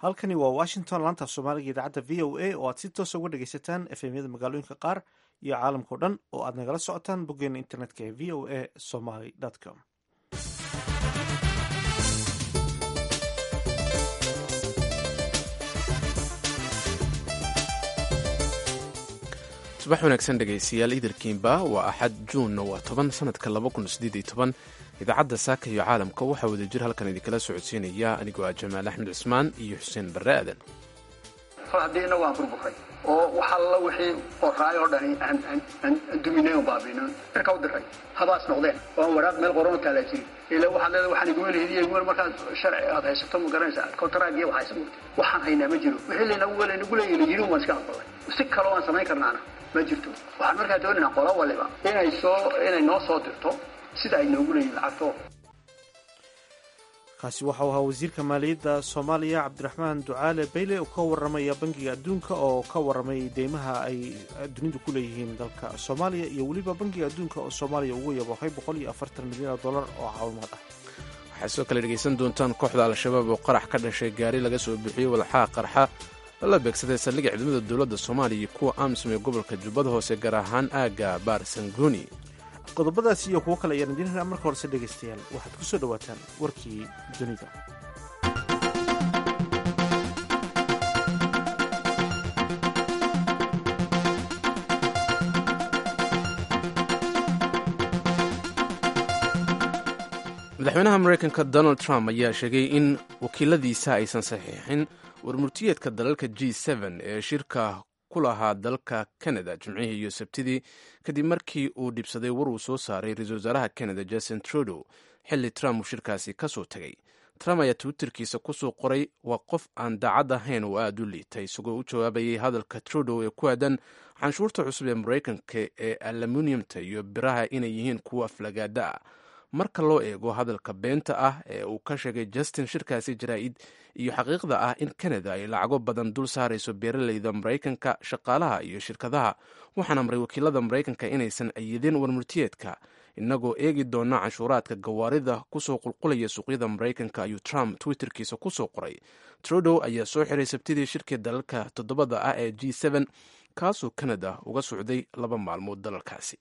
halkani waa washington laanta soomaaliga idaacadda v o a oo aad si toosa uga dhegaysataan efemyada magaalooyinka qaar iyo caalamkao dhan oo aad nagala socotaan boggeena internetka ee v o a somaly com subax wanaagsan dhegaystayaal iidarkiinba waa axad juunna waa toban sanadka laba kun sideed iyo toban idaacadda saaka iyo caalamka waxaa wada jir halkan idinkala socodsiinaya anigoo ah jamaal axmed cismaan iyo xuseen barre aadan haddiina waan burburay oo wax alla wixii qoraay oo dhani aan duminay oo baabiino cirka u diray habaas noqdeen oo aan waraaq meel qoran taalaa jiri ila waxaad leedahay waxaan iguma lehidiya iguma markaad sharci aad haysato ma garanaysaa kontaraagiya wax haysa mugta waxaan haynaa ma jiro wixii laynagu laynagu leeyahy la yiri waan iska aqbalay si kaloo aan samayn karnaana ma jirto waxaan markaa doonaynaa qola waliba inay soo inay noo soo dirto sida ay noogu leeyihin lacagto kaasi waxau ahaa wasiirka maaliyadda soomaaliya cabdiraxmaan ducaale bayle oo ka waramaya bangiga adduunka oo ka waramay deymaha ay dunidu ku leeyihiin dalka soomaaliya iyo weliba bangiga adduunka oo soomaaliya ugu yaboohay boqol iyo afartan milyan oo dollar oo caawimaad ah waxaad sidoo kale dhegaysan doontaan kooxda al-shabaab oo qarax ka dhashay gaari laga soo bixiyey walxaha qarxa lala beegsaday saldhigga ciidamada dowladda soomaaliya iyo kuwa amisom ee gobolka jubbada hoose gaar ahaan aagga baarsangooni qodobadaasi iyo kuwo kale ayaan idiin helaa marka horese dhegaystayaal waxaad ku soo dhowaataan warkii dunida madaxweynaha mareykanka donald trump ayaa sheegay in wakiiladiisa aysan saxiixin warmurtiyeedka dalalka g ee shirka ku lahaa dalka canada jimcihii iyo sabtidii kadib markii uu dhibsaday war uu soo saaray ra-iisul wasaaraha canada jason trudeau xilli trump uu shirkaasi ka soo tegay trump ayaa twitterkiisa kusoo qoray waa qof aan daacad ahayn oo aada u liitay isagoo u jawaabayay hadalka trudeau ee ku aadan canshuurta cusub ee mareykanka ee aluminiumta iyo biraha inay yihiin kuwa aflagaada ah marka loo eego hadalka beenta ah ee uu ka sheegay justin shirkaasi jaraa-id iyo xaqiiqda ah in canada ay lacago badan dul saarayso beeraleyda maraykanka shaqaalaha iyo shirkadaha waxaan amray wakiilada maraykanka inaysan ayidin warmurtiyeedka inagoo eegi doona canshuuraadka gawaarida kusoo qulqulaya suuqyada maraykanka ayuu trump twitterkiisa kusoo qoray trudow ayaa soo xiray sabtidii shirkii dalalka toddobada ah ee g kaasoo canada uga socday laba maalmood dalalkaasi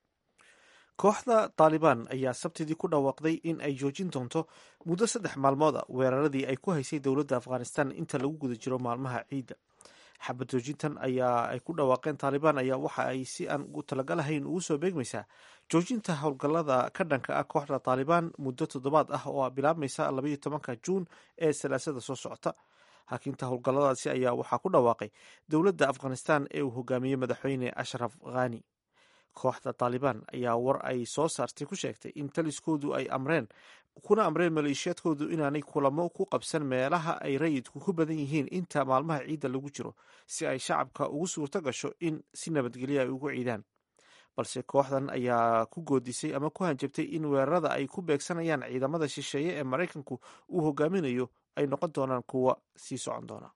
kooxda taalibaan ayaa sabtidii ku dhawaaqday in ay joojin doonto muddo saddex maalmooda weeraradii ay ku haysay dowladda afghanistan inta lagu guda jiro maalmaha ciidda xabad joojintan ayaa ay ku dhawaaqeen taalibaan ayaa waxa ay si aan u talagalahayn ugu soo beegmaysaa joojinta howlgallada ka dhanka ah kooxda taalibaan muddo toddobaad ah oo bilaabmaysa labaiyo tobanka juun ee salaasada soo socota hakinta howlgalladaasi ayaa waxaa ku dhawaaqay dowladda afghanistan ee uu hogaamiyey madaxweyne ashraf khani kooxda taalibaan ayaa war ay soo saartay ku sheegtay in taliskoodu ay amreen kuna amreen maleeshiyaadkoodu inaanay kulamo ku qabsan meelaha ay rayidku ku badan yihiin inta maalmaha ciidda lagu jiro si ay shacabka ugu suurto gasho in si nabadgelya ay ugu ciidaan balse kooxdan ayaa ku goodisay ama ku hanjabtay in weerarada ay ku beegsanayaan ciidamada shisheeye ee maraykanku uu hogaaminayo ay noqon doonaan kuwa sii socon doona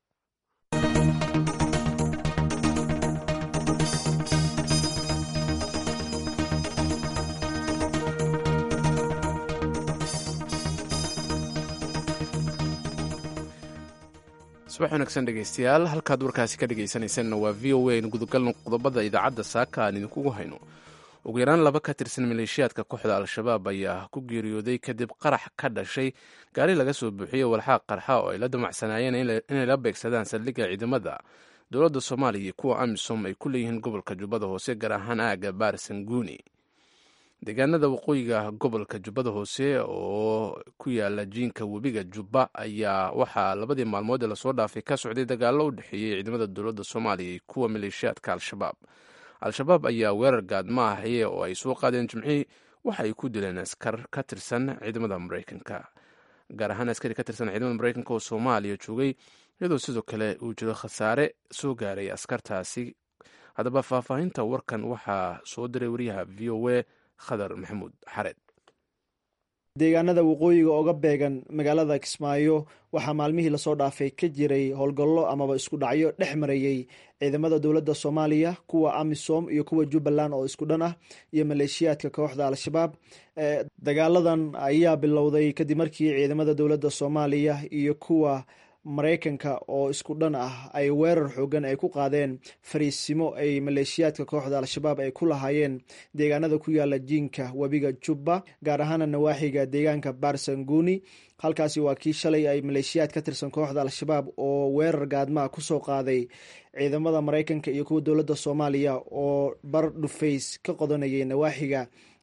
subax wanaagsan dhegaystayaal halkaad warkaasi ka dhegaysanaysanna waa v o a aynu gudagalno qodobada idaacadda saaka aan idinkugu hayno ugu yaraan laba ka tirsan maleeshiyaadka kooxda al-shabaab ayaa ku geeriyooday kadib qarax ka dhashay gaari laga soo buuxiyey walxaa qarxa oo ay la damacsanaayeen inay la beegsadaan saldhigga ciidamada dowladda soomaaliya iyo kuwa amisom ay ku leeyihiin gobolka jubbada hoose gaar ahaan aagga baarsanguuni deegaanada waqooyiga gobolka jubbada hoose oo ku yaala jiinka webiga jubba ayaa waxaa labadii maalmood ee lasoo dhaafay ka socday dagaallo u dhexeeyey ciidamada dowladda soomaaliya iyo kuwa maleeshiyaadka al-shabaab al-shabaab ayaa weerar gaadma ahaye oo ay soo qaadeen jimcihii waxa ay ku dileen askar ka tirsan ciidamada maraykanka gaar ahaan askari ka tirsan ciidamada maraykanka oo soomaaliya joogay iyadoo sidoo kale uu jiro khasaare soo gaaray askartaasi haddaba faahfaahinta warkan waxaa soo diray wariyaha v o a khadar maxamuud xareed deegaanada waqooyiga oga beegan magaalada kismaayo waxaa maalmihii lasoo dhaafay ka jiray howlgallo amaba isku dhacyo dhex marayey ciidamada dowladda soomaaliya kuwa amisom iyo kuwa jubbaland oo isku dhan ah iyo maleeshiyaadka kooxda al-shabaab dagaaladan ayaa bilowday kadib markii ciidamada dowladda soomaaliya iyo kuwa maraykanka oo isku dhan ah ay weerar xoogan ay ku qaadeen fariisimo ay maleeshiyaadka kooxda al-shabaab ay ku lahaayeen deegaanada ku yaala jiinka webiga jubba gaar ahaana nawaaxiga deegaanka barsanguni halkaasi waa kii shalay ay maleeshiyaad ka tirsan kooxda al-shabaab oo weerar gaadmaa kusoo qaaday ciidamada maraykanka iyo kuwa dowladda soomaaliya oo bar dhufays ka qodanayay nawaaxiga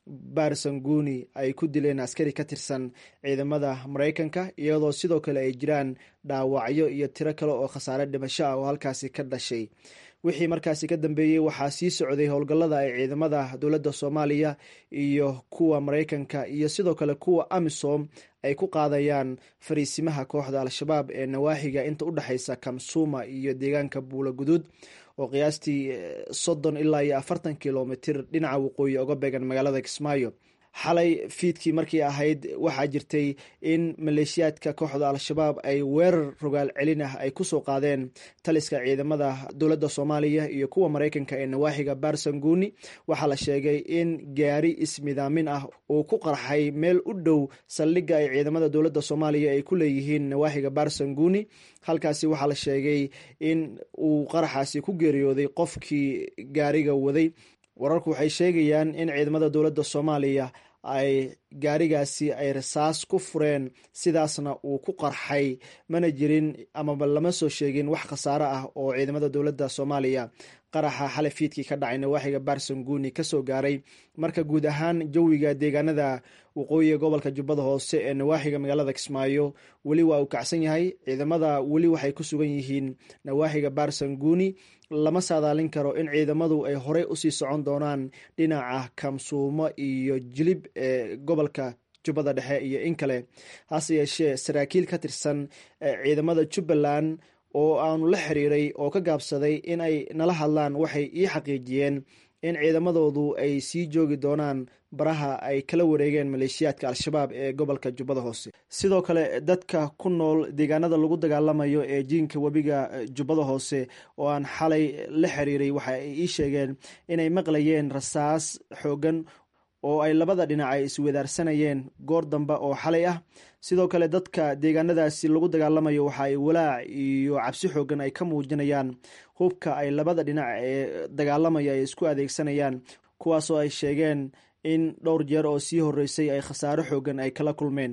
barsanguni ay ku dileen askari ka tirsan ciidamada maraykanka iyadoo sidoo kale ay jiraan dhaawacyo iyo tiro kale oo khasaare dhimasho ah oo halkaasi ka dhashay wixii markaasi ka dambeeyey waxaa sii socday howlgallada ay ciidamada dowladda soomaaliya iyo kuwa maraykanka iyo sidoo kale kuwa amisom ay ku qaadayaan fariisimaha kooxda al-shabaab ee nawaaxiga inta u dhexaysa kamsuuma iyo deegaanka buula guduud oo qiyaastii soddon ilaa iyo afartan kilomitir dhinaca waqooyi oga beegan magaalada kismaayo xalay fiidkii markii ahayd waxaa jirtay in maleeshiyaadka kooxda al-shabaab ay weerar rogaal celin ah ay kusoo qaadeen taliska ciidamada dowladda soomaaliya iyo kuwa maraykanka ee nawaaxiga barsanguni waxaa la sheegay in gaari ismidaamin ah uu ku qarxay meel u dhow saldhigga ay ciidamada dowladda soomaaliya ay ku leeyihiin nawaaxiga barsanguni halkaasi waxaa la sheegay in uu qaraxaasi ku geeriyooday qofkii gaariga waday wararku waxay sheegayaan in ciidamada dowladda soomaaliya ay gaarigaasi ay rasaas ku fureen sidaasna uu ku qarxay mana jirin amaba lama soo sheegin wax khasaare ah oo ciidamada dowladda soomaaliya qaraxa xale fiidkii ka dhacay nawaaxiga barsanguni kasoo gaaray marka guud ahaan jawiga deegaanada waqooyiga gobolka jubbada hoose ee nawaaxiga magaalada kismaayo weli waa uu kacsan yahay ciidamada weli waxay ku sugan yihiin nawaaxiga barsanguni lama saadaalin karo in ciidamadu ay horey usii socon doonaan dhinaca kamsuumo iyo jilib ee gobolka jubbada dhexe iyo in kale hase yeeshee saraakiil ka tirsan ciidamada jubbaland oo aanu la xiriiray oo ka gaabsaday in ay nala hadlaan waxay ii xaqiijiyeen in ciidamadoodu ay sii joogi doonaan baraha ay kala wareegeen maleeshiyaadka al-shabaab ee gobolka jubbada hoose sidoo kale dadka ku nool deegaanada lagu dagaalamayo ee jiinka webiga jubbada hoose oo aan xalay la xiriiray waxa ay ii sheegeen inay maqlayeen rasaas xoogan oo ay labada dhinac ay iswadaarsanayeen goor dambe oo xalay ah sidoo kale dadka deegaanadaasi lagu dagaalamayo waxa ay walaac iyo cabsi xoogan ay ka muujinayaan hubka ay labada dhinac ee dagaalamaya ay isku adeegsanayaan kuwaasoo ay sheegeen in dhowr jeer oo sii horeysay ay khasaaro xoogan ay kala kulmeen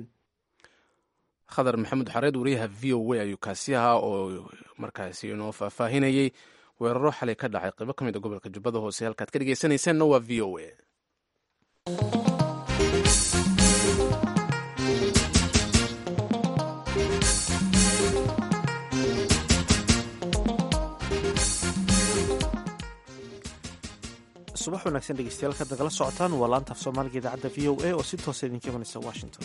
khadar maxamed xareed wariyaha v o a ayuu kaasi ahaa oo markaasi inoo faahfaahinayey weeraro xalay ka dhacay qaybo ka mid a gobolka jubbada hoose halkaad ka dhegeysanaysaanna waa v o a subax wanaagsan dhegeystayaal ka nagala socotaan waa laanta af soomaaliga idaacadda v o a oo si toosa idinka imanaysa washington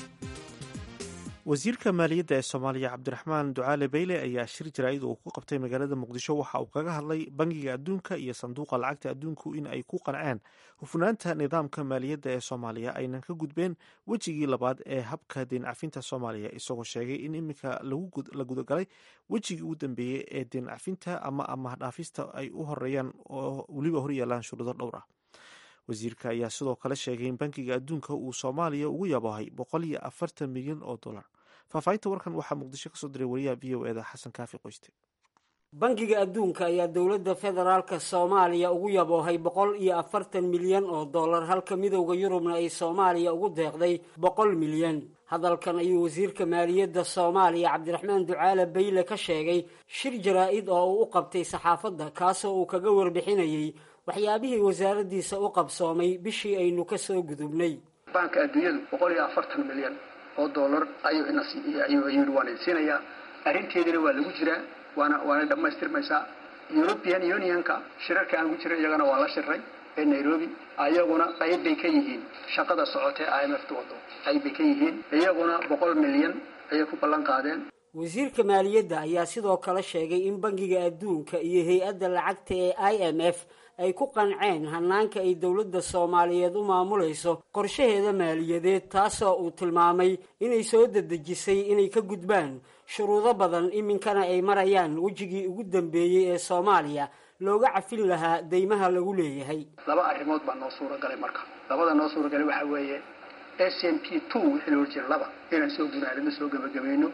wasiirka maaliyadda ee soomaaliya cabdiraxmaan ducaale beyle ayaa shir jaraa'id uu ku qabtay magaalada muqdisho waxa uu kaga hadlay bangiga adduunka iyo sanduuqa lacagta adduunku in ay ku qanceen hufnaanta nidaamka maaliyadda ee soomaaliya aynan ka gudbeen wejigii labaad ee habka deencafinta soomaaliya isagoo sheegay in iminka la gudagalay wejigii ugu dambeeyey ee deencafinta ama amahdhaafista ay u horeeyaan oo weliba horyaalaan shuruudo dhowr ah wasiirka ayaa sidoo kale sheegay in bankiga adduunka uu soomaaliya ugu yaboohay boqol iyo afartan milyan oo dollar faahfaahinta warkan waxaa muqdisho kasoo diray wariyaha v o eda xasan kaafi qoyste bangiga adduunka ayaa dowladda federaalka soomaaliya ugu yaboohay boqol iyo afartan milyan oo dollar halka midowda yurubna ay soomaaliya ugu deeqday boqol milyan hadalkan ayuu wasiirka maaliyadda soomaaliya cabdiraxmaan ducaale bayle ka sheegay shir jaraa-id oo uu u qabtay saxaafadda kaasoo uu kaga warbixinayey waxyaabihii wasaaraddiisa u qabsoomay bishii aynu ka soo gudubnay baanka adduunyadu boqol iyo afartan milyan oo dollar ayuu inayuu waana siinayaa arrinteedina waa lagu jiraa waana waana dhammaystirmaysaa european unionka shirarka aan ku jiray iyagana waa la shiray ee nairobi ayaguna qayb bay ka yihiin shaqada socotee i m f ta wado qayb bay ka yihiin iyaguna boqol milyan ayay ku ballan qaadeen wasiirka maaliyadda ayaa sidoo kale sheegay in bangiga adduunka iyo hay-adda lacagta ee i m f ay ku qanceen hanaanka ay dowladda soomaaliyeed u maamulayso qorshaheeda maaliyadeed taasoo uu tilmaamay inay soo dedejisay inay ka gudbaan shuruudo badan iminkana ay marayaan wejigii ugu dambeeyey ee soomaaliya looga cafin lahaa deymaha lagu leeyahay laba arrimood baa noo suuragalay marka labada noo suuragalay waxaa weeye s m p two wixii loo jira laba inaan soo gunaadama soo gebagabayno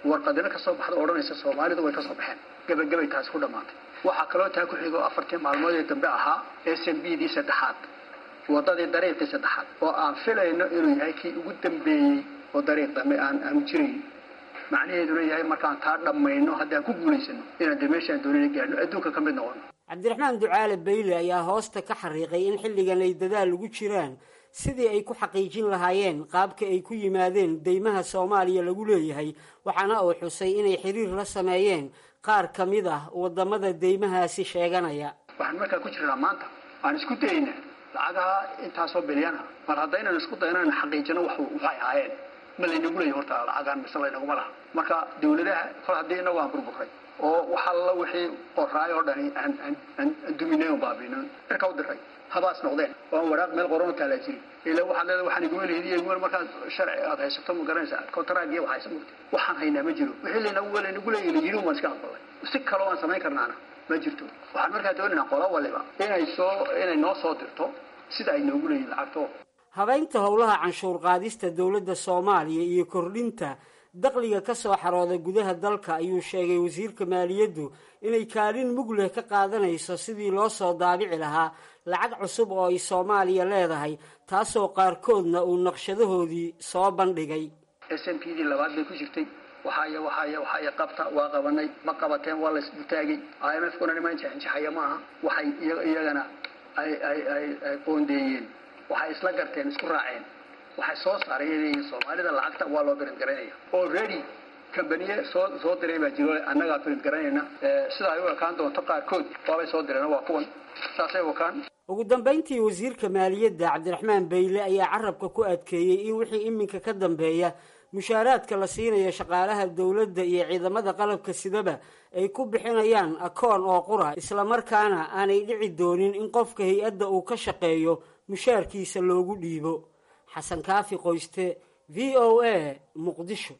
warqadina ka soo baxda odhanaysa soomaalidu way ka soo baxeen gebagabay taasi ku dhammaatay waxaa kaloo taa ku xigo afartii maalmood ee dambe ahaa s m b dii saddexaad wadadii dariiqii saddexaad oo aan filayno inuu yahay kii ugu dambeeyey oo dariiq dambe aan aanu jirayn macnaheeduna yahay markaan taa dhammayno haddaan ku guulaysano inaan de meeshaan doonina gaadhno adduunka ka mid noqono cabdiraxmaan ducaale bayle ayaa hoosta ka xariiqay in xilligan ay dadaal ugu jiraan sidii ay ku xaqiijin lahaayeen qaabka ay ku yimaadeen deymaha soomaaliya lagu leeyahay waxaana uu xusay inay xiriir la sameeyeen qaar ka mid ah wadamada deymahaasi sheeganaya waxaan markaa ku jirnaa maanta aan isku dayaynaa lacagaha intaasoo bilyana mar haddaynan isku dayno in xaqiijino waxay ahaayeen ma laynagu leeyahy horta lacagaan mise laynaguma laha marka dawladaha kol haddii inagu aan burburay oo waxa alla wixii qoraay oo dhani aan duminay on baabino cirka u diray habaas noqdeen oo aan waraaq meel qoran u taalaa jirin ila waxaad leedahay waxaan iguma lehidiy iguma markaad sharci aad haysato ma garanaysaa contract iyo waxaysa mugta waxaan haynaa ma jiro wixii laynagu laynagu leeyahy la yiri waan iska aqbalay si kaloo aan samayn karnaana ma jirto waxaan markaa doonaynaa qola waliba inay soo inay noo soo dirto sida ay noogu leeyihin lacagto habeynta howlaha canshuur qaadista dowladda soomaaliya iyo kordhinta dakhliga ka soo xarooda gudaha dalka ayuu sheegay wasiirka maaliyaddu inay kaalin mug leh ka qaadanayso sidii loo soo daabici lahaa lacag cusub oo ay soomaaliya leedahay taasoo qaarkoodna uu naqshadahoodii soo bandhigay s m p dii labaad bay ku jirtay waxaaya waxaaya waxaaya qabta waa qabanay ma qabateen waa laysdutaagay i m f kuna niman jexinjexaya ma aha waxay iyagana ay ay ay ay qoondeeyeen waxay isla garteen isku raaceen waxay soo saareen soomaalida lacagta waa loo birid garanaya already kambaniye soo soo diray baa jiro annagaa birid garanayna sida ay u ekaan doonto qaarkood waabay soo direen waa kuwan saasay wakaan ugu dambayntii wasiirka maaliyadda cabdiraxmaan bayle ayaa carabka ku adkeeyey in wixii iminka ka dambeeya mushaaraadka la siinayo shaqaalaha dowladda iyo ciidamada qalabka sidaba ay ku bixinayaan akoon oo qura islamarkaana aanay dhici doonin in qofka hay-adda uu ka shaqeeyo mushaarkiisa loogu dhiibo xasan kaafi qoyste v o a muqdisho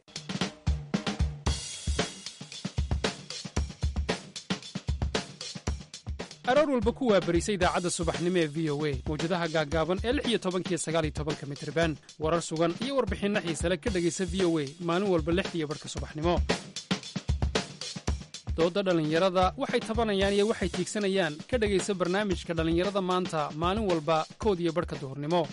aroor walba ku waabarisa idaacadda subaxnimo ee v o a mawjadaha gaaggaaban ee lix iyo tobankiyo sagaal iyo tobanka mitriban warar sugan iyo warbixinno xiisale ka dhegaysa v o a maalin walba lixdiiyo barhka subaxnimo doodda dhallinyarada waxay tabanayaan iyo waxay tiigsanayaan ka dhegaysa barnaamijka dhallinyarada maanta maalin walba kood iyo barhka duhurnimo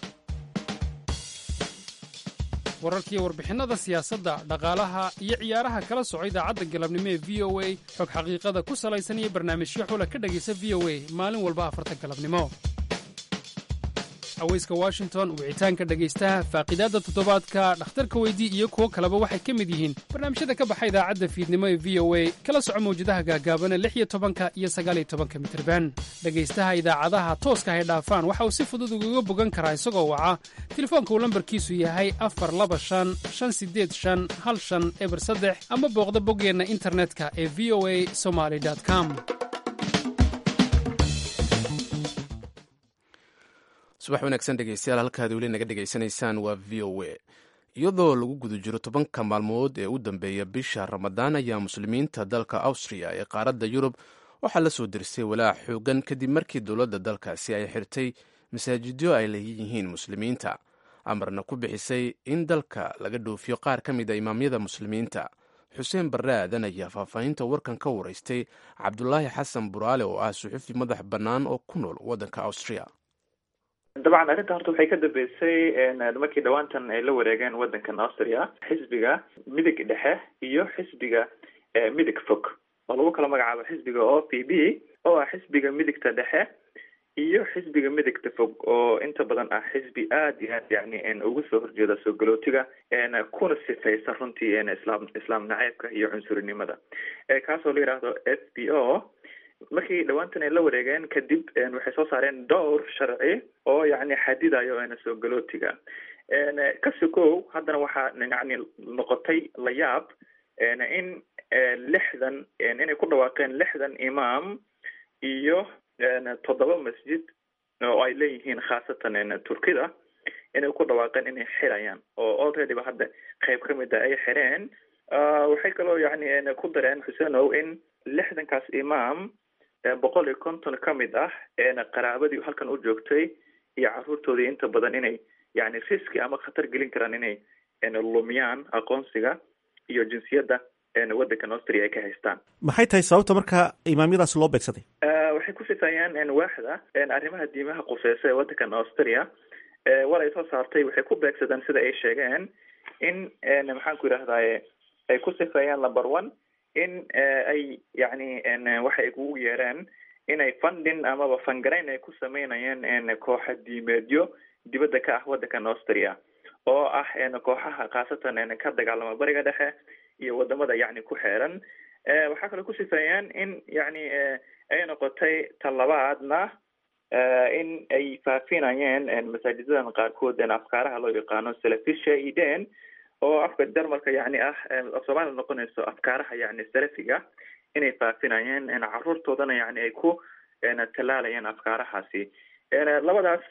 wararkiiyo warbixinnada siyaasadda dhaqaalaha iyo ciyaaraha kala soco idaacadda galabnimo ee v o a xog xaqiiqada ku salaysan iyo barnaamijyo xula ka dhegaysa v o a maalin walba afarta galabnimo haweyska washington wicitaanka dhegaystaha faaqidaadda toddobaadka dhakhtarka weydii iyo kuwo kaleba waxay ka mid yihiin barnaamijyada ka baxa idaacadda fiidnimo ee v o a kala soco mawjadaha gaagaabana lix iyo tobanka iyo sagaaliyo tobanka mitirban dhegaystaha idaacadaha tooska hay dhaafaan waxa uu si fudud ugaga bogan karaa isagoo waca telefoonka uu lambarkiisu yahay afar laba shan shan sideed shan hal shan eber saddex ama booqda boggeenna internetka ee v o a somaly com subax wanaagsan dhegeystayaal halkaad weli naga dhegaysanaysaan waa v o a iyadoo lagu guda jiro tobanka maalmood ee u dambeeya bisha ramadaan ayaa muslimiinta dalka awstriya ee qaaradda yurub waxaa la soo dirsay walaac xoogan kadib markii dowladda dalkaasi ay xirtay masaajidyo ay leeyihiin muslimiinta amarna ku bixisay in dalka laga dhoofiyo qaar ka mid a imaamyada muslimiinta xuseen barre aadan ayaa faahfaahinta warkan ka waraystay cabdulaahi xasan buraale oo ah suxufi madax bannaan oo ku nool waddanka awstriya dabcan arrinta horta waxay ka dambeysay markii dhawaantan ay la wareegeen waddankan austria xisbiga midig dhexe iyo xisbiga midig fog oo lagu kala magacaabo xisbiga o p b oo ah xisbiga midigta dhexe iyo xisbiga midigta fog oo inta badan ah xisbi aada iyo aad yani uga soo horjeeda soo galootiga kuna sifaysa runtii islaam islaam naceybka iyo cunsurinimada kaasoo la yidhaahdo s b o markii dhawaantan ay la wareegeen kadib waxay soo saareen dhowr sharci oo yani xadidayo soo galootiga kasi kow haddana waxaa yani noqotay la yaab in lixdan inay ku dhawaaqeen lixdan imaam iyo toddoba masjid oo ay leeyihiin khaasatan turkida inay ku dhawaaqeen inay xirayaan oo already ba hadda qayb ka mid a ay xireen waxay kaloo yani ku dareen xuseenow in lixdankaas imaam boqol iyo konton ka mid ah qaraabadii halkan u joogtay iyo caruurtoodii inta badan inay yani riski ama khatar gelin karaan inay lumiyaan aqoonsiga iyo jinsiyadda waddankan austria ay ka haystaan maxay tahay sababta marka imaamyadaas loo beegsaday waxay ku sifeeyaan waaxda arrimaha diimaha quseysa ee waddankan austria war ay soo saartay waxay ku beegsadeen sida ay sheegeen in maxaan ku yidhahdaye ay ku sifeeyaan number one in ay yacni waxa ay kugu yeereen inay funding amaba fangarayn ay ku sameynayeen kooxa diimeedyo dibadda ka ah waddankan austria oo ah kooxaha khaasatan ka dagaalama bariga dhexe iyo wadamada yacni ku xeeran waxaa kaloo ku sifeeyeen in yacni ay noqotay talabaadna in ay faafinayeen masaajidadan qaarkood afkaaraha loo yaqaano salafisha iden oo afka jarmalka yacni ah soomaaliya noqonayso afkaaraha yacni salafiga inay faafinayeen caruurtoodana yacni ay ku tallaalayeen afkaarahaasi labadaas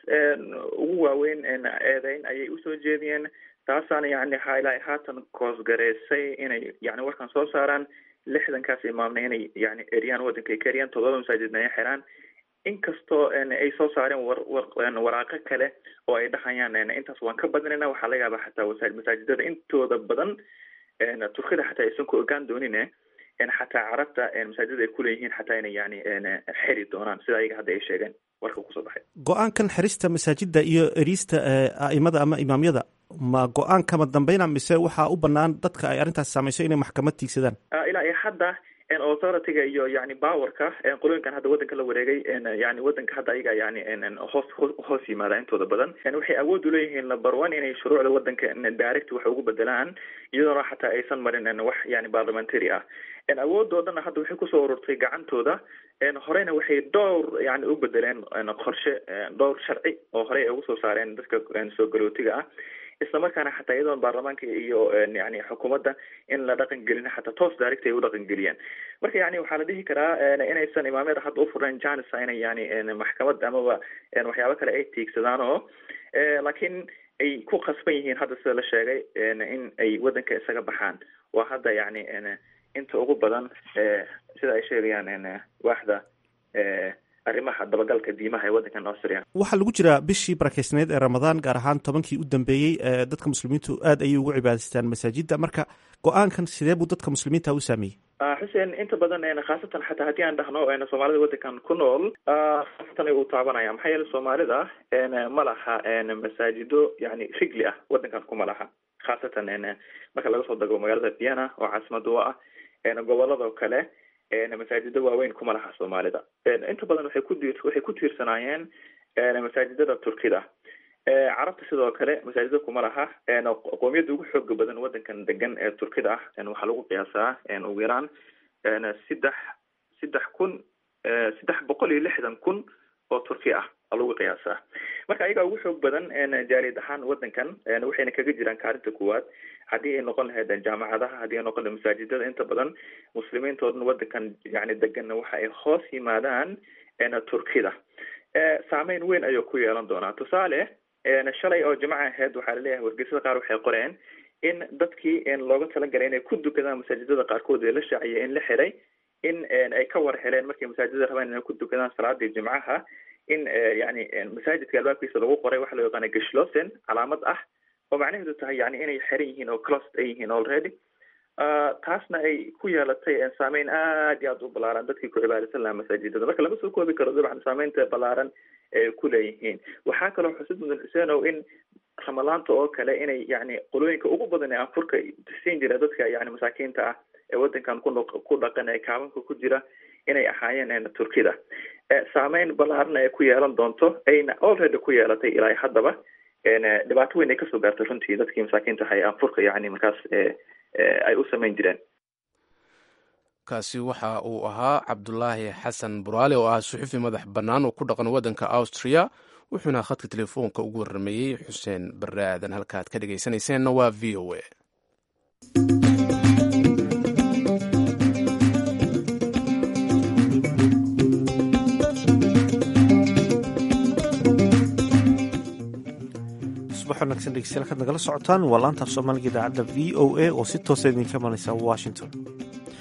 ugu waaweyn eedeyn ayay usoo jeediyeen taasaana yani ilaa haatan koosgareysay inay yani warkan soo saaraan lixdankaas imaamna inay yani eriyaan waddanka ay ka eriyaan todoba masaajidna ay xiraan inkastoo ay soo saareen war waraaqo kale oo ay dhahayaan intaas waan ka badinayna waxaa laga yaabaa xataa masaajidada intooda badan turkida xataa aysan ku ogaan doonin xataa carabta masaajidada ay kuleeyihiin xataa inay yani xiri doonaan sida ayaga hadda ay sheegeen warka kusoo baxay go-aankan xirista masaajida iyo eriista a'imada ama imaamyada ma go-aan kama dambeyna mise waxaa u banaan dadka ay arrintaas saameyso inay maxkamad tiigsadaan ilaa iyo hadda authorityga iyo yani powerka qolooyinkan hadda waddanka la wareegay yani waddanka hadda ayaga yani hoos hoos yimaada intooda badan waxay awood uleeyihiin number one inay shuruucda waddanka direct wax ugu bedelaan iyadoona xataa aysan marin wax yani parliamentary ah awoodoo dhanna hadda waxay kusoo ururtay gacantooda horeyna waxay dhowr yani u bedeleen qorshe dhowr sharci oo horey ay ugu soo saareen dadka soo galootiga ah islamarkaana xataa iyadoon baarlamaanka iyo yani xukuumadda in la dhaqan gelin xataa toos direct ay u dhaqan geliyaan marka yani waxaa la dhihi karaa inaysan imaamyada hadda ufurnayn janisa inay yani maxkamad amaba waxyaabo kale ay tiigsadaan oo laakiin ay ku qasban yihiin hadda sida la sheegay in ay waddanka isaga baxaan waa hadda yani inta ugu badan sida ay sheegayaan waaxda arrimaha dabagalka diimaha ee waddankan austria waxaa lagu jiraa bishii barakeysneed ee ramadaan gaar ahaan tobankii u dambeeyey dadka muslimiintu aad ayay ugu cibaadaystaan masaajidda marka go-aankan sidee buu dadka muslimiinta u saameeyey xuseen inta badan khaasatan xataa haddii aan dhahno soomaalida waddankan ku nool khaasatan uu taabanaya maxaa yeele soomaalida ma laha masaajido yani rigli ah waddankan kuma laha khaasatan marka laga soo dago magaalada vienna oo caasimada u ah goboladoo kale masaajido waaweyn kuma laha soomaalida inta badan waxay ku waxay ku tiirsanaayeen masaajidada turkida carabta sidoo kale masaajida kuma laha qoomiyadda ugu xooga badan waddankan degan ee turkida ah waxaa lagu qiyaasaa ugu yaraan saddex saddex kun saddex boqol iyo lixdan kun oo turki ah lagu qiyaasaa marka ayagaa ugu xoog badan jaaliyad ahaan waddankan waxayna kaga jiraan kaalinta kuwaad haddii ay noqon lahayd jaamacadaha haddii ay noqon lahayd masaajidada inta badan muslimiinta oo dhan waddankan yani deganna waxa ay hoos yimaadaan turkida saameyn weyn ayuu ku yeelan doonaa tusaale shalay oo jimco ahayd waxaa laleeyahay wargeysada qaar waxay qoreen in dadkii looga talagalay inay ku dukadaan masaajidada qaarkood ee la shaaciyay in la xiray in ay ka war heleen markay masaajidada rabaan inay ku dukadaan salaadii jimcaha in yani masaajidka albaabkiisa lagu qoray waxa loo yaqaana gashlosen calaamad ah oo macnaheedu tahay yani inay xiran yihiin oo clost ay yihiin already taasna ay ku yeelatay saameyn aad iyo aad u balaaran dadkii ku cibaadaysan lahaa masaajidada marka lama soo koobi karo dabcan saameynta balaaran ee ku leeyihiin waxaa kaloo xusid mudan xuseenow in ramadaanta oo kale inay yani qolooyinka ugu badan ee anfurka siin jira dadka yani masaakiinta ah ee waddankan ku ku dhaqan ee kaabanka ku jira inay ahaayeen turkida saameyn balaarna ay ku yeelan doonto ayna already ku yeelatay ilaa haddaba dhibaato weyn ay kasoo gaartay runtii dadkii masaakiinta ahay anfurka yani markaas ay u samayn jireen kaasi waxa uu ahaa cabdulaahi xasan buraale oo ah suxufi madax bannaan oo ku dhaqan waddanka austria wuxuuna khadka telefoonka ugu warrameeyey xuseen barre aadan halka aad ka dhegaysanayseena waa v o a wanagsan dhegeystayaal kaad nagala socotaan waa laanta af soomaaliga idaacadda v o a oo si toosa idinka imanaysa washington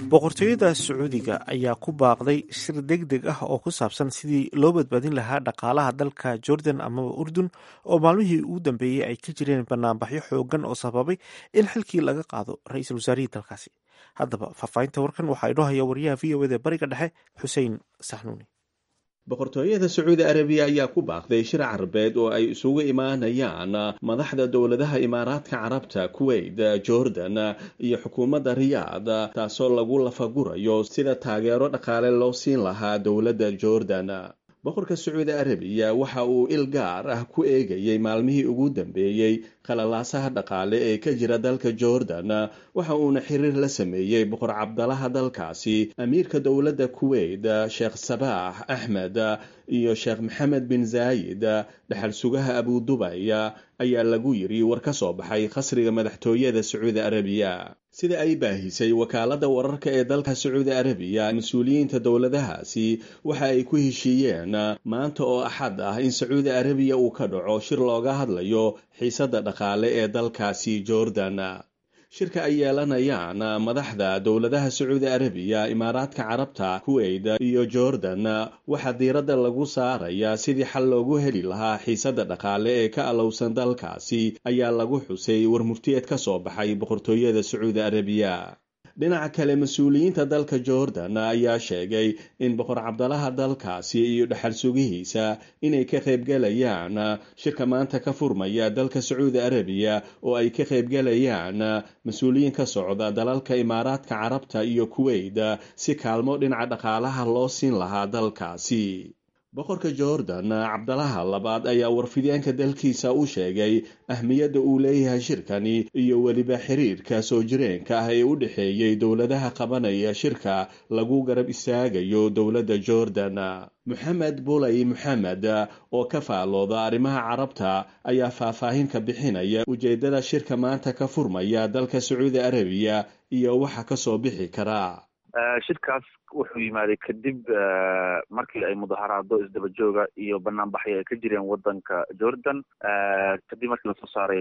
boqortooyada sacuudiga ayaa ku baaqday shir deg deg ah oo ku saabsan sidii loo badbaadin lahaa dhaqaalaha dalka jordan amaba urdun oo maalmihii ugu dambeeyey ay ka jireen banaanbaxyo xoogan oo sababay in xilkii laga qaado ra-iisul wasaarihii dalkaasi haddaba faahfaahinta warkan waxaa inoo haya wariyaha v o eda bariga dhexe xuseen saxnuuni boqortooyada sacuudi arabiya ayaa ku baaqday shir carabeed oo ay isugu imaanayaan madaxda dowladaha imaaraadka carabta kuwait jordan iyo xukuumadda riyaad taasoo lagu lafagurayo sida taageero dhaqaale loo siin lahaa dowladda jordan boqorka sacuudi arabiya waxa uu il gaar ah ku eegayey maalmihii ugu dambeeyey qalalaasaha dhaqaale ee ka jira dalka jordan waxa uuna xiriir la sameeyey boqor cabdalaha dalkaasi amiirka dowladda kuwait sheekh sabaax axmed iyo sheekh maxamed bin zaayid dhexal sugaha abudubay ayaa lagu yiri war ka soo baxay khasriga madaxtooyada sacuudi arabiya sida ay baahisay wakaaladda wararka ee dalka sacuudi arabiya mas-uuliyiinta dowladahaasi waxa ay ku heshiiyeen maanta oo axad ah in sacuudi arabiya uu ka dhaco shir looga hadlayo xiisadda dhaqaale ee dalkaasi jordan shirka ay yeelanayaan madaxda dowladaha sacuudi arabiya imaaraadka carabta kuwait iyo jordan waxaa diiradda lagu saarayaa sidii xal loogu heli lahaa xiisadda dhaqaale ee ka alowsan dalkaasi ayaa lagu xusay warmurtiyeed ka soo baxay boqortooyada sacuudi arabiya dhinaca kale mas-uuliyiinta dalka jordan ayaa sheegay in boqor cabdalaha dalkaasi iyo dhexal sugihiisa inay ka qaybgalayaan shirka maanta ka furmaya dalka sacuudi arabiya oo ay ka qaybgalayaan mas-uuliyiin ka socda dalalka imaaraadka carabta iyo kuwait si kaalmo dhinaca dhaqaalaha loo siin lahaa dalkaasi boqorka jordan cabdalaha labaad ayaa warfidyaanka dalkiisa u sheegay ahmiyadda uu leeyahay shirkani iyo weliba xiriirka soo jireenka ah ee u dhexeeyey dowladaha qabanaya shirka lagu garab istaagayo dowladda jordan moxamed bulay moxamed oo ka faalooda arrimaha carabta ayaa faahfaahin ka bixinaya ujeeddada shirka maanta ka furmaya dalka sacuudi arabiya iyo waxa ka soo bixi kara shirkaas wuxuu yimaaday kadib markii ay mudaharaado isdaba jooga iyo banaanbaxyo ay ka jireen wadanka jordan kadib markii lasoo saaray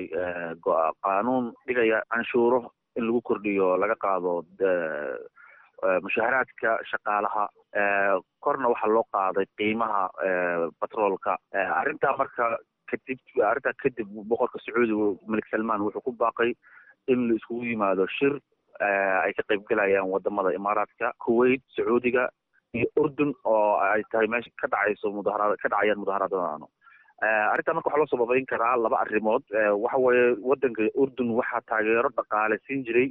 qaanuun dhigaya canshuuro in lagu kordhiyo laga qaado mushaaharaadka shaqaalaha korna waxaa loo qaaday qiimaha batroolka arrintaa marka kadib arrintaa kadib boqorka sacuudiga malik salman wuxuu ku baaqay in la iskugu yimaado shir ay ka qaybgalayaan wadamada imaaraadka kuwait sacuudiga iyo urdun oo ay tahay meesha ka dhacayso mudaharaad ka dhacayaan mudaharaadadano arrintaa marka waxaa loo sababeyn karaa laba arrimood waxa weeye wadanka urdun waxaa taageero dhaqaale siin jiray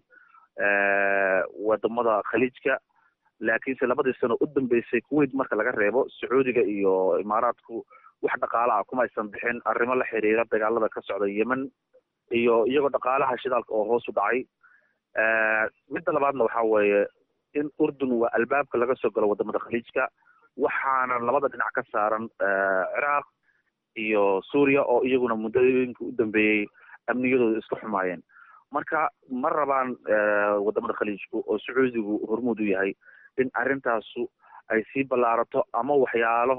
wadamada khaliijka laakiinse labadii sano u dambeysay kuwait marka laga reebo sacuudiga iyo imaaraadku wax dhaqaale ah kuma aysan bixin arrimo la xiriira dagaalada ka socda yemen iyo iyagoo dhaqaalaha shidaalka oo hoos u dhacay midda labaadna waxa weeye in urdun waa albaabka laga soo galo wadamada khaliijka waxaana labada dhinac ka saaran ciraaq iyo suuriya oo iyaguna muddooyinka u dambeeyey amniyadooda iska xumaayeen marka ma rabaan wadamada khaliijku oo sacuudigu hormuud u yahay in arrintaasu ay sii ballaarato ama waxyaalo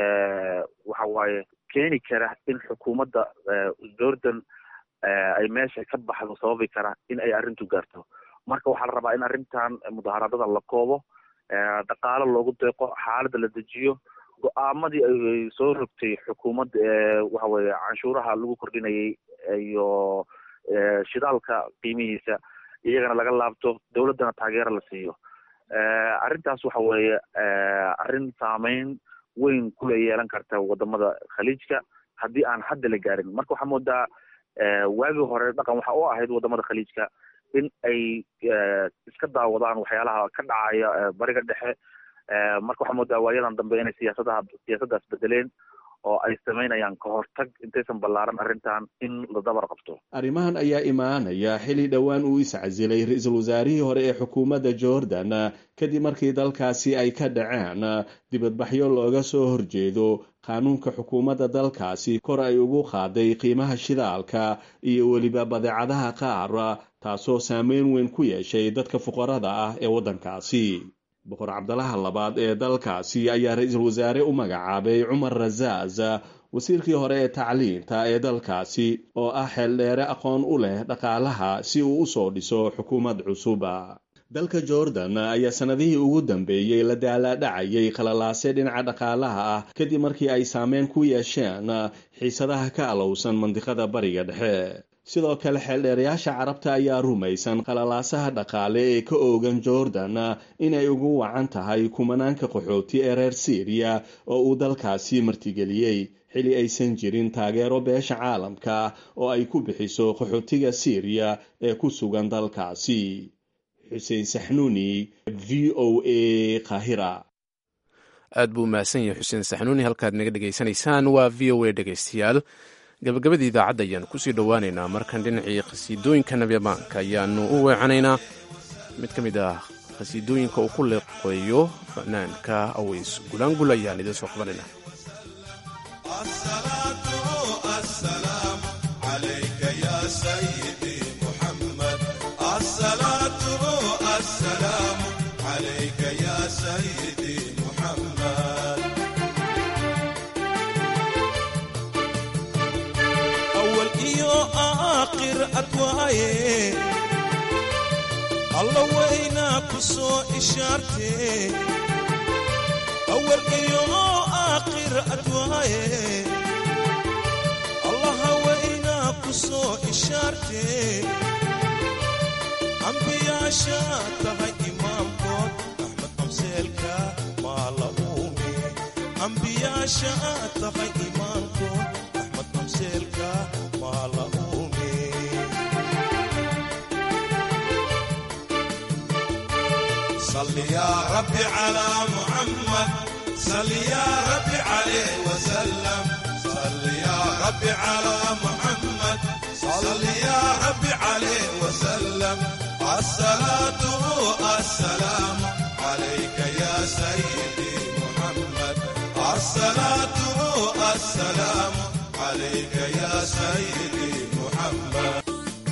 waxa waaye keeni kara in xukuumadda jordan ay meesha ka baxdo sababi kara in ay arrintu gaarto marka waxaa la rabaa in arrintan mudaharaadada la koobo dhaqaalo loogu deeqo xaaladda la dejiyo go-aamadii ay soo rogtay xukuumadda waxa weeye canshuuraha lagu kordhinayay iyo shidaalka qiimihiisa iyagana laga laabto dowladdana taageero la siiyo arrintaas waxa weeye arrin saameyn weyn kula yeelan karta wadamada khaliijka haddii aan hadda la gaarin marka waxaa moodaa waagii hore dhaqan waxa u ahayd wadamada khaliijka in ay iska daawadaan waxyaalaha ka dhacaya bariga dhexe marka waxaa moodaa waayadan dambe inay siyaasadaha siyaasaddaas bedeleen oo ay samaynayaan ka hortag intaysan ballaaran arrintan in la dabar qabto arrimahan ayaa imaanaya xili dhowaan uu iscasilay ra-iisul wasaarihii hore ee xukuumadda jordan kadib markii dalkaasi ay ka dhaceen dibadbaxyo looga soo horjeedo qaanuunka xukuumadda dalkaasi kor ay ugu qaaday qiimaha shidaalka iyo weliba badeecadaha qaar taasoo saameyn weyn ku yeeshay dadka fuqarada ah ee waddankaasi boqor cabdalaha labaad ee dalkaasi ayaa ra-iisul wasaare u magacaabay cumar rasaas wasiirkii hore ee tacliinta ee dalkaasi oo ah xeeldheere aqoon u leh dhaqaalaha si uu usoo dhiso xukuumad cusuba dalka jordan ayaa sanadihii ugu dambeeyey la daalaadhacayay khalalaase dhinaca dhaqaalaha ah kadib markii ay saameyn ku yeesheen xiisadaha ka alowsan mandiqada bariga dhexe sidoo kale xeeldheerayaasha carabta ayaa rumaysan khalalaasaha dhaqaale ee ka oogan jordan inay ugu wacan tahay kumanaanka qaxooti ee reer syriya oo uu dalkaasi martigeliyey xili aysan jirin taageero beesha caalamka oo ay ku bixiso qaxootiga syriya ee ku sugan dalkaasi xuseen saxnuuni v o a kahira aad buu mahadsan yahay xuseen saxnuuni halkaad naga dhegaysanaysaan waa v o a dhegaystayaal gabagabadii idaacadda ayaanu kusii dhowaaneynaa markan dhinacii khasiidooyinka nabyabaanka ayaanu u weecanaynaa mid ka mid ah khasiidooyinka uu ku leeqeeyo fanaanka aweys gulaangul ayaan idiin soo qabanayna alla waynaa ku soo ishaartee awal iyo aakhir adwaaye allaha waynaa ku soo ishaartee ambiyaasha tahay imaamkood axmed qabseelka maa la uume ambiyaasha tahay imaamkood axmed qabseelka maa la uume صل يا رب على محمد صل يا رب عليه وسلم صل يا رب على محمد صل يا رب عليه وسلم الصلاة السلام عليك يا سيدي محمد الصلاة السلام عليك يا سيدي محمد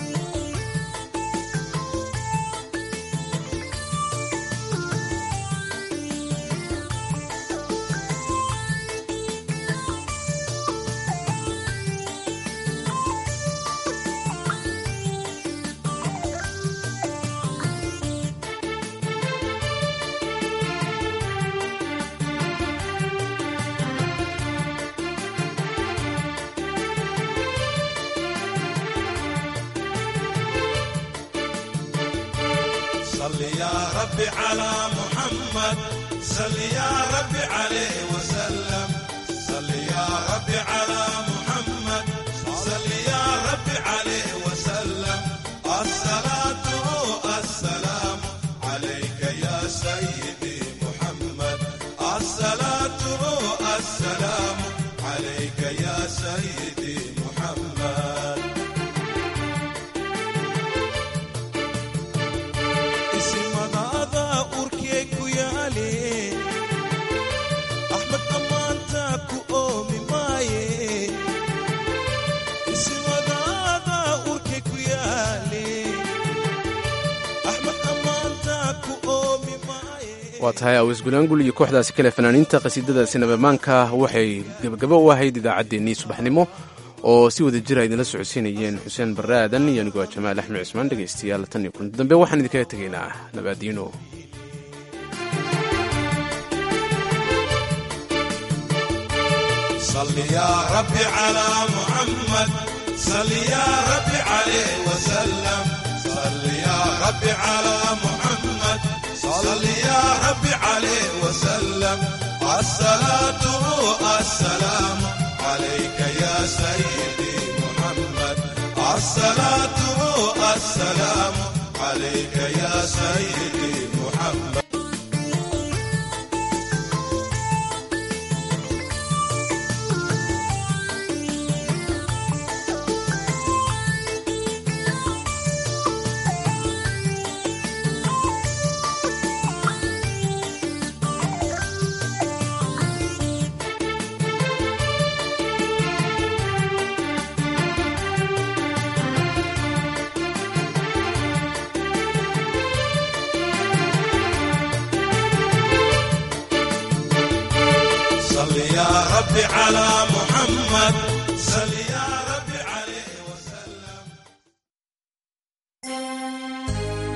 صل يا رب على محمد صل يا رب عليه وسلم صل يا رب على محمد صل يا رب عليه وسلم الصلاة السلام عليك يا سيدي محمد الصلاة السلام عليك يا سيدي محمد isimadaada urkee ku yaale axmed ammaanta ku oomi maaye isimadaada urkee ku yaale axmed ammaanta ku oomi maaye waa tahay aweys gulaangul iyo kooxdaasi kale fanaaniinta qhasiidadaasi nabamaanka waxay gebagabo u ahayd idaacaddeenii subaxnimo oo si wada jira idinla socodsiinayeen xuseen barre aadan iyo anigoo jamaal axmed cismaan dhegaystayaal tan iyo kulanti dambe waxaan idinkaga tegaynaa nabaadiino صل يا رب على محمد صل يا رب عليه وسلم صل يا رب على محمد صل يا رب عليه وسلم الصلاة السلام عليك يا سيدي محمد الصلاة السلام عليك يا سيدي محمد صل يا رب على محمد صل يا